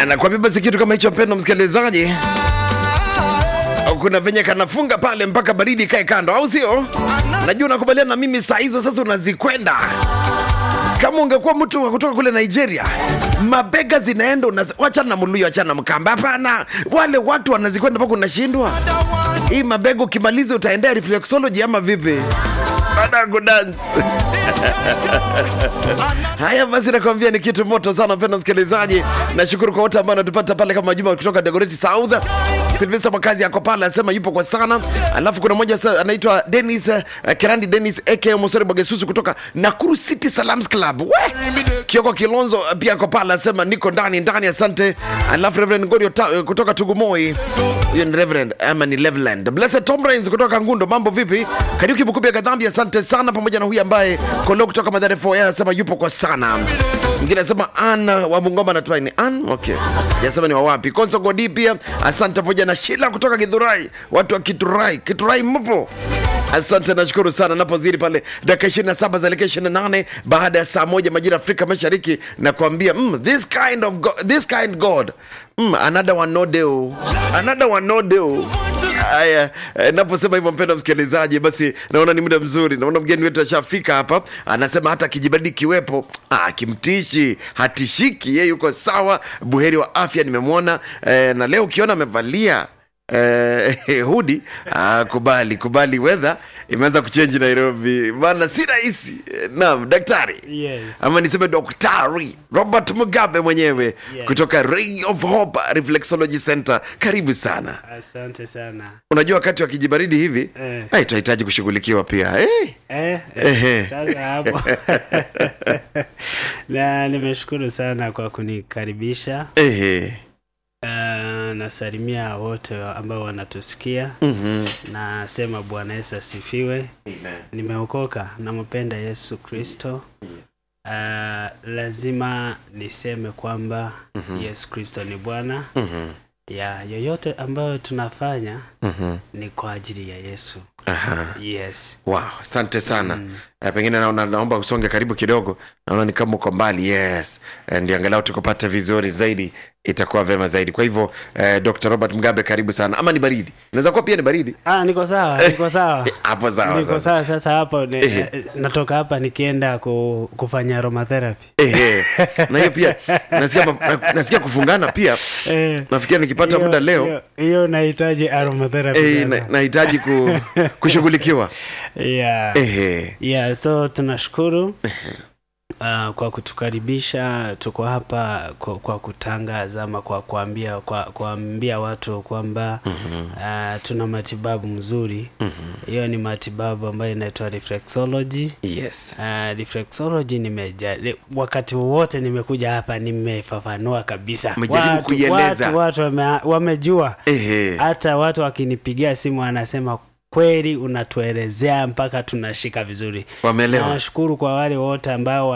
anakwambia basi kitu kama hicho, mpendo msikilizaji, kuna venye kanafunga pale mpaka baridi ikae kando, au sio? Najua unakubaliana na mimi, saa hizo sasa unazikwenda kama ungekuwa mtu wa kutoka kule Nigeria, mabega zinaenda, unazi- wachana na muluyo, wachana na mkamba. Hapana, wale watu wanazikwenda mpaka unashindwa. Hii mabega ukimaliza utaendea reflexology ama vipi? Baada ya kudance Haya basi, nakwambia ni kitu moto sana, mpendwa msikilizaji. Nashukuru kwa wote ambao wanatupata pale kama Juma kutoka Dagoretti South. Silvester Makazi yako pale anasema yupo kwa sana. Alafu kuna mmoja sa- anaitwa Dennis uh, Kerandi Dennis aka Mosori Bogesusu kutoka Nakuru City Salams Club. We! Kioko Kilonzo uh, pia ako pale anasema niko ndani ndani, asante. Alafu Reverend Gorio ta, kutoka Tugumoi. Huyo ni Reverend ama ni Leveland. Blessed Tom Rains kutoka Ngundo, mambo vipi? Kariuki Mkubia Kadhambi, asante sana, pamoja na huyu ambaye Kolo kutoka Madhare 4 yeye anasema yupo kwa sana. Mwingine anasema Ann wa Bungoma anatumaini ni Ann, okay. Yasema ni wa wapi? Konso Godi pia asante, pamoja na Shila kutoka Githurai, watu wa Kiturai. Kiturai mpo? Asante, nashukuru sana. Napozidi pale dakika 27 za 28 baada ya saa moja majira ya Afrika Mashariki, na kuambia mm, this kind of God, this kind God mm, another one no deo, another one no deo. Haya, eh, naposema hivyo mpendwa msikilizaji, basi naona ni muda mzuri. Naona mgeni wetu ashafika hapa, anasema hata kijibadi kiwepo ah, kimtishi hatishiki, yeye yuko sawa, buheri wa afya. Nimemwona eh, na leo ukiona amevalia eh, hudi ah, kubali kubali, weather imeanza kuchenji Nairobi bana, si rahisi. Eh, Naam, daktari Yes. ama niseme daktari Robert Mugabe mwenyewe Yes. kutoka Ray of Hope Reflexology Center, karibu sana. Asante sana. Unajua wakati wa kijibaridi hivi Eh. eh, tunahitaji kushughulikiwa pia eh. Eh, Ehe. eh, sasa hapo na nimeshukuru sana kwa kunikaribisha. Eh. Uh, nasalimia wote ambao wanatusikia. Mhm. Nasema Bwana Yesu asifiwe. Nimeokoka, nampenda Yesu Kristo. Uh, lazima niseme kwamba Yesu Kristo ni Bwana Mhm. ya yoyote ambayo tunafanya Mhm. ni kwa ajili ya Yesu. Aha. Yes. Wow, asante sana Eh, pengine naona, naomba usonge karibu kidogo, naona ni kama uko mbali. Yes, Eh, ndio angalau tukupata vizuri zaidi, itakuwa vema zaidi. Kwa hivyo eh, Dr. Robert Mugabe, karibu sana. Ama ni baridi, inaweza kuwa pia ni baridi Ah, niko sawa, niko sawa. hapo. Sawa niko sasa. sawa sasa hapo ni, Ehe. eh, natoka hapa nikienda ku, kufanya aromatherapy. Ehe. na hiyo pia nasikia, ma- na- nasikia kufungana pia. Eh, Nafikiri nikipata hiyo- muda leo hiyo- hiyo nahitaji aromatherapy eh, sasa. na- nahitaji ku, kushughulikiwa. yeah. Ehe. yeah, so tunashukuru uh, kwa kutukaribisha. Tuko hapa kwa, kwa kutangaza ama kwa kuambia kwa kuambia watu kwamba uh, tuna matibabu mzuri. Hiyo ni matibabu ambayo inaitwa reflexology. Yes. Uh, reflexology nimeja le- wakati wowote nimekuja hapa nimefafanua kabisa. Umejaribu Watu- kuieleza. Watu, watu wame, wamejua Ehe. hata watu wakinipigia simu wanasema kweli unatuelezea mpaka tunashika vizuri. Wameelewa. Nashukuru kwa wale wote ambao